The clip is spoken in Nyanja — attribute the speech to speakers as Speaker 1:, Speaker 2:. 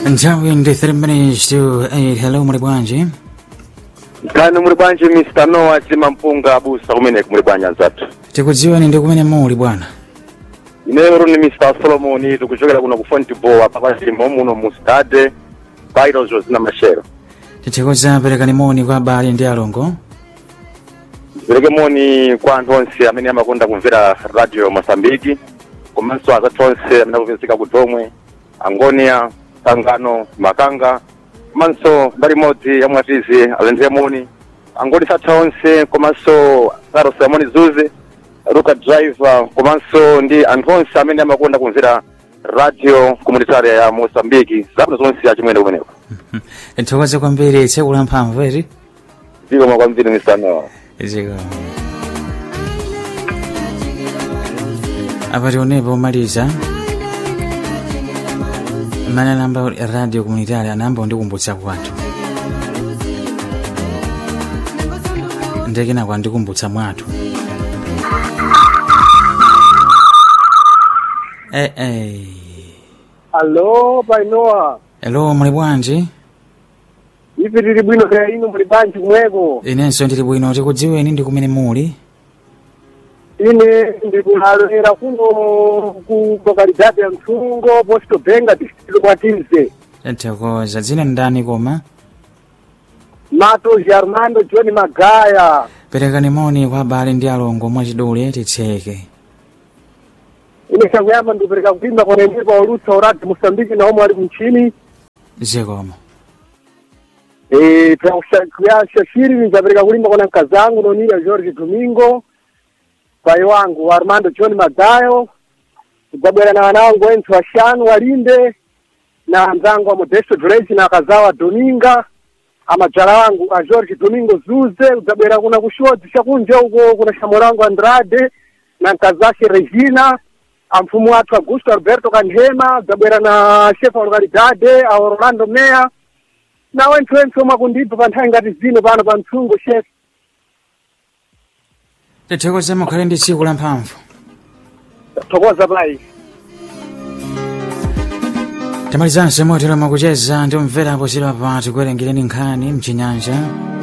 Speaker 1: nthawi ndi 3 minutes to 8 hello muli bwanji
Speaker 2: kani muli bwanji mr noah chimampunga abusa kumeneko muli bwanji anzathu
Speaker 1: tikudziweni ndi kumene muli bwana
Speaker 2: ineyo ni mr solomon tikuchokera kuno ku fontboa papachimbo muno mu stade bairo zina mashero
Speaker 1: tithokoza perekani moni kwa abale ndi alongo
Speaker 2: zipereke moni kwa anthu onse amene amakonda kumvera radio mosambiki komanso azathu onse amene akupezeka ku domwe angonia sangano makanga komanso mbali imodzi ya mwatizi alendere moni angoni satha onse komanso saro simoni zuze ruka driver komanso ndi anthu onse amene amakonda kumvera radio komunitaria ya mosambiki zabwino zonse achimwene kumeneko
Speaker 1: tithokoze kwambiri tsiku la mphamvu eti
Speaker 2: zikomo kwambiri mr noah
Speaker 1: ziko apa tionepo omaliza mmene anamba radio komunitari anamba ndikumbutsa kwathu ndekena kwandikumbutsa mwathu eh, eh.
Speaker 3: Alo, painoa.
Speaker 1: Hello, muli bwanji?
Speaker 3: Ife tili bwino kaya inu muli bwanji kumweko.
Speaker 1: Inenso ndili bwino tikudziweni ndi kumene muli.
Speaker 3: Ine ndikulaalera kuno ku lokalidade ya Msungo, Posto Benga, district Mwatize.
Speaker 1: Tithokoza dzina ndani koma?
Speaker 3: Mato Armando John Magaya.
Speaker 1: Perekani moni kwa abale ndi alongo mwachidule titseke.
Speaker 3: Ine chakuyamba ndikupereka kupimba kwa nende kwa ulutsa urati Mosambiki na omwe ali mchini.
Speaker 1: Zikomo.
Speaker 3: Eh, shashiri nizapereka kulimba kwa nkazangu nonira George Domingo. Pai wangu Armando John Magayo. Kudzabwera na wana wangu wensi washanu walinde na anzangu wa Modesto Drake na akazawa Dominga amadzala wangu a George Domingo Zuze kudzabwera kuna kushodzi chakunja uko kuna shamorangu Andrade na nkazashe Regina amfumu wathu Augusto Alberto Kanhema kudzabwera na shefa wa lokalidade a Orlando Meya na wenthu wenthu omwe akundipa pa nthawi ngati zino pano pa mtsungu chef
Speaker 1: Tithokoza mukhale ndi tsiku la mphamvu.
Speaker 3: thokoza pai
Speaker 1: Tamalizanso motero makucheza ndi umvera apo zilo apa tikuwerengireni nkhani mchinyanja.